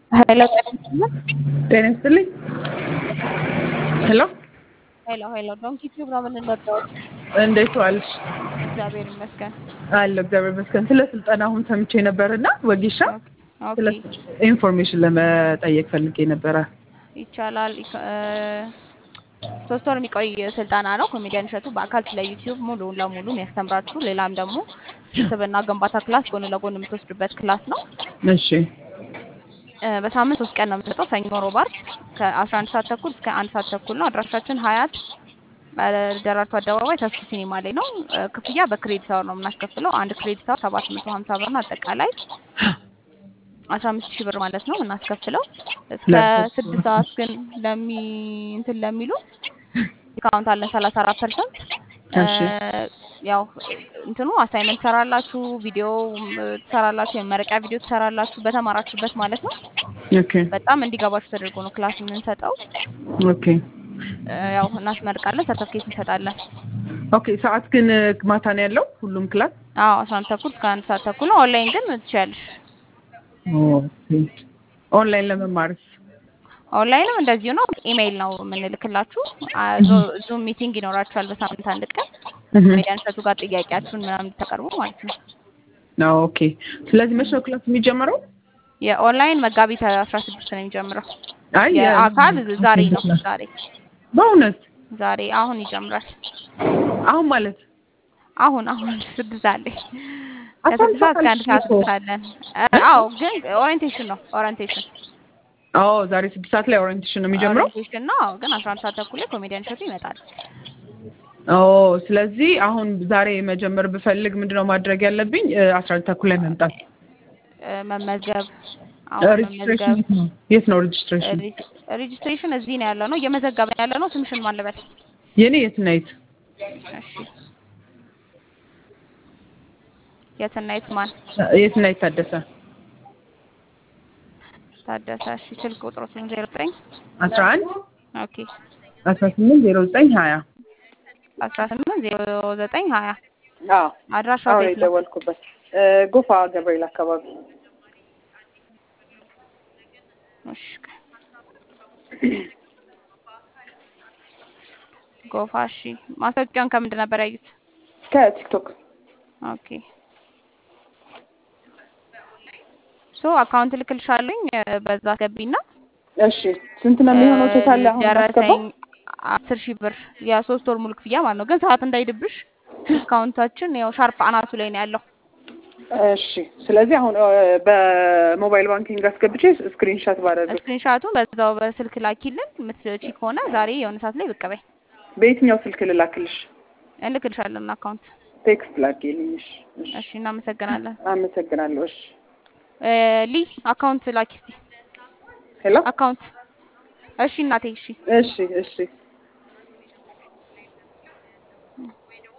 ሄሎ ጤና ይስጥልኝ። ሄሎ ሄሎ ሄሎ ዶንኪ ቲዩብ ነው የምንወደው። እንዴት ዋልሽ? እግዚአብሔር ይመስገን። አለሁ እግዚአብሔር ይመስገን። ስለ ስልጠና አሁን ሰምቼ ነበርና ወጌሻ ኦኬ ስለ ኢንፎርሜሽን ለመጠየቅ ፈልጌ ነበረ። ይቻላል። ኢኮ- እ፣ ሶስት ወር የሚቆይ ስልጠና ነው። ኮሜዲያን እሸቱ በአካል ስለ ዩቲዩብ ሙሉ ለሙሉ የሚያስተምራችሁ፣ ሌላም ደግሞ ስብዕና ግንባታ ክላስ ጎን ለጎን የምትወስዱበት ክላስ ነው። እሺ እ፣ በሳምንት ሶስት ቀን ነው የምንሰጠው፣ ሰኞ፣ ሮብ፣ ዓርብ ከአስራ አንድ ሰዓት ተኩል እስከ አንድ ሰዓት ተኩል ነው። አድራሻችን ሀያት እ፣ ደራርቱ አደባባይ ተስፉ ሲኒማ ላይ ነው። እ፣ ክፍያ በክሬዲት አወር ነው የምናስከፍለው። አንድ ክሬዲት አወር ሰባት መቶ ሀምሳ ብር ነው። አጠቃላይ አስራ አምስት ሺህ ብር ማለት ነው የምናስከፍለው። እስከ ለሶስት ስድስት ሰዓት ግን ለሚ እንትን ለሚሉ ዲስካውንት አለን ሰላሳ አራት ፐርሰንት። እሺ ያው እንትኑ አሳይመንት ትሰራላችሁ፣ ቪዲዮ ትሰራላችሁ፣ የመረቂያ ቪዲዮ ትሰራላችሁ በተማራችሁበት ማለት ነው። ኦኬ በጣም እንዲገባችሁ ተደርጎ ነው ክላስ የምንሰጠው። ኦኬ እ፣ ያው እናስመርቃለን፣ ሰርተፍኬት እንሰጣለን። ኦኬ። ሰዓት ግን ማታ ነው ያለው ሁሉም ክላስ? አዎ አስራ አንድ ተኩል እስከ አንድ ሰዓት ተኩል ነው። ኦንላይን ግን ትችያለሽ። ኦኬ። ኦንላይን ለመማርስ? ኦንላይንም እንደዚሁ ነው። ኢሜይል ነው የምንልክላችሁ። አ፣ ዞ- ዙም ሚቲንግ ይኖራችኋል በሳምንት አንድ ቀን ኮሜዲያን እሸቱ ጋር ጥያቄያችሁን ምናምን እንድታቀርቡ ማለት ነው። ኦኬ። ስለዚህ መቼ ነው ክላስ የሚጀምረው? የኦንላይን መጋቢት አስራ ስድስት ነው የሚጀምረው። አይ የአካል ዛሬ ነው። ዛሬ በእውነት ዛሬ አሁን ይጀምራል። አሁን ማለት አሁን አሁን ስድስት አለ አስራ አንድ ከስድስት ሰዓት እስከ አንድ ሰዓት ሰዓት ድረስ አለን። እ፣ አዎ ግን ኦሪየንቴሽን ነው ኦሪየንቴሽን አዎ ዛሬ ስድስት ሰዓት ላይ ኦሪየንቴሽን ነው የሚጀምረው። ኦሪየንቴሽን ነው። አዎ ግን አስራ አንድ ሰዓት ተኩል ላይ ኮሜዲያን እሸቱ ይመጣል። ኦ ስለዚህ አሁን ዛሬ መጀመር ብፈልግ ምንድነው ማድረግ ያለብኝ? አስራ አንድ ተኩል ላይ መምጣት። እ፣ መመዝገብ አሁን ሬጅስትሬሽን መመዝገብ የት ነው? የት ነው ሬጅስትሬሽን? ሬጅ- ሬጅስትሬሽን እዚህ ነው ያለ ነው እየመዘገብን ያለ ነው። ስምሽን ማን ልበል? የኔ የት እና የት? እሺ የትና የት ማን? የት እና የት ታደሰ? ታደሰ። እሺ ስልክ ቁጥሩ ዜሮ ዘጠኝ አስራ አንድ ኦኬ አስራ ስምንት ዜሮ ዘጠኝ ሀያ አስራ ስምንት ዜሮ ዘጠኝ ሀያ አዎ አድራሻው አሁን ቤት ነው። የደወልኩበት ጎፋ ገብርኤል አካባቢ። እሺ ጎፋ። እሺ ማስታወቂያውን ከምንድን ነበር ያዩት? ከቲክቶክ ኦኬ ሶ አካውንት ልክልሻለኝ በዛ አስገቢና እሺ ስንት ነው የሚሆነው ቶታል አሁን ደረሰኝ ማስገባው? አስር ሺህ ብር የሶስት ወር ሙሉ ክፍያ ማለት ነው። ግን ሰዓት እንዳይድብሽ ዲስካውንታችን ያው ሻርፕ አናቱ ላይ ነው ያለው። እሺ ስለዚህ አሁን እ፣ በሞባይል ባንኪንግ አስገብቼ ስክሪንሻት ባደርግ ስክሪንሻቱን በዛው በስልክ ላኪልን። የምትችይ ከሆነ ዛሬ የሆነ ሰዓት ላይ ብቅ በይ በየትኛው ስልክ ልላክልሽ? እንልክልሻለን አካውንት። ቴክስት ላኪልኝ። እሺ እሺ። እሺ እናመሰግናለን። አመሰግናለሁ። እሺ እ፣ ሊ አካውንት ላኪ እስቲ ሄሎ አካውንት። እሺ እናቴ እሺ እሺ እሺ